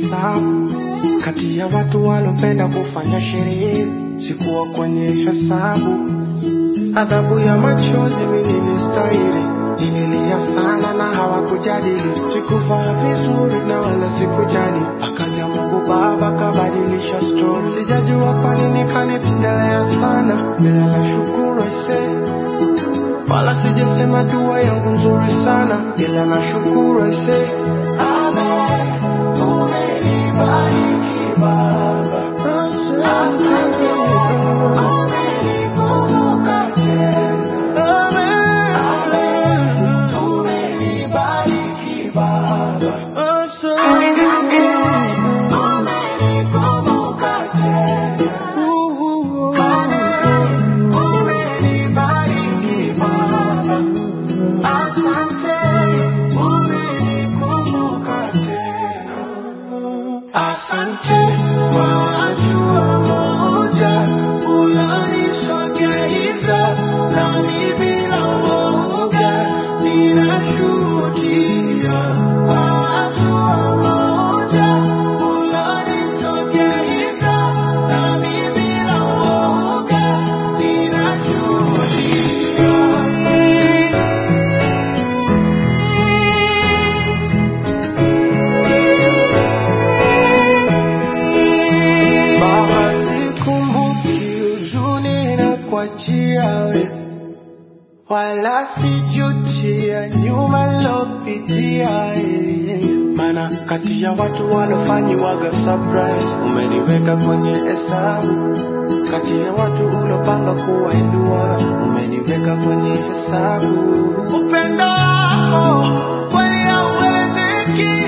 hesabu kati ya watu walopenda kufanya sherehe, sikuwa kwenye hesabu. Adhabu ya machozi mimi nilistahili, nililia sana na hawakujadili. Sikuvaa vizuri na wala sikujali, akaja Mungu Baba kabadilisha story. Sijajua kwa nini kanipendelea sana, ila nashukuru aisee wala sijasema dua yangu nzuri sana, ila nashukuru aisee. Amen, umenibariki Baba, asante, umenikumbuka tena. Amen, umenibariki Baba, asante, umenikumbuka tena. Amen, umenibariki Baba, asante, umenikumbuka tena. Asante kwa hatua moja ulonisogeza, nami bila woga ninashuhudia. Kwa hatua moja ulonisogeza, nami bila woga ninashuhudia. Baba, sikumbuki huzuni na kuachia we, wala sijuti ya nyuma nilopitia. eh. Maana kati ya watu walofanyiwaga surprise, umeniweka kwenye hesabu. Kati ya watu ulopanga kuwainua, umeniweka kwenye hesabu. Upendo wako kweli hauelezeki